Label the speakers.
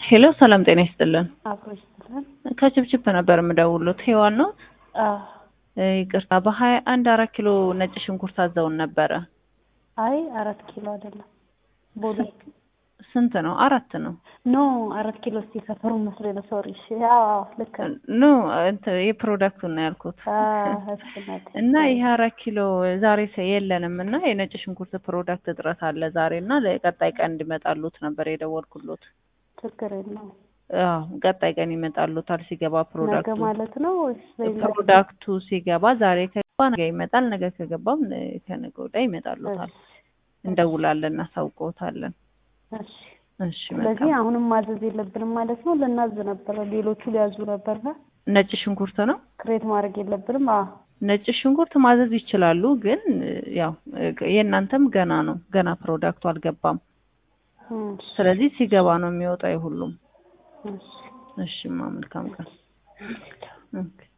Speaker 1: ሄሎ ሰላም ጤና ይስጥልን።
Speaker 2: አብሮ ይስጥልን።
Speaker 1: ከችፕችፕ ነበር የምደውሉት። ሄዋን ነው።
Speaker 2: አዎ።
Speaker 1: ይቅርታ በሀያ አንድ አራት ኪሎ ነጭ ሽንኩርት አዘውን ነበረ።
Speaker 2: አይ አራት ኪሎ አይደለም ቦሌ
Speaker 1: ስንት ነው? አራት ነው።
Speaker 2: ኖ አራት ኪሎ እስቲ ሰፈሩ መስሎ ነው። ሶሪ። እሺ። አዎ ልክ ነው።
Speaker 1: ኖ እንትን የፕሮዳክቱን ነው ያልኩት።
Speaker 2: አዎ እሱ ናት።
Speaker 1: እና ይሄ አራት ኪሎ ዛሬ ሰ- የለንም እና የነጭ ሽንኩርት ፕሮዳክት እጥረት አለ ዛሬ እና ለቀጣይ ቀን እንዲመጣሉት ነበር የደወልኩሎት።
Speaker 2: ችግር የለውም።
Speaker 1: አዎ ቀጣይ ቀን ይመጣሉታል ሲገባ
Speaker 2: ነገ
Speaker 1: ፕሮዳክቱ
Speaker 2: ማለት ነው ወይስ በሌላ ጊዜ?
Speaker 1: ፕሮዳክቱ ሲገባ ዛሬ ከገባ ነገ ይመጣል። ነገ ከገባም ነ- ከነገ ወዲያ ይመጣሉታል። እንደውላለን፣ እናሳውቀውታለን።
Speaker 2: እሺ።
Speaker 1: እሺ
Speaker 2: ስለዚህ
Speaker 1: መልካም።
Speaker 2: አሁንም ማዘዝ የለብንም ማለት ነው። ልናዝ ነበረ፣ ሌሎቹ ሊያዙ ነበር።
Speaker 1: ነጭ ሽንኩርት ነው።
Speaker 2: ክሬት ማድረግ የለብንም። አዎ
Speaker 1: ነጭ ሽንኩርት ማዘዝ ይችላሉ፣ ግን ያው የእናንተም ገና ነው፣ ገና ፕሮዳክቱ አልገባም።
Speaker 2: እሺ።
Speaker 1: ስለዚህ ሲገባ ነው የሚወጣው የሁሉም።
Speaker 2: እሺ።
Speaker 1: እሺማ መልካም ቀን። ኦኬ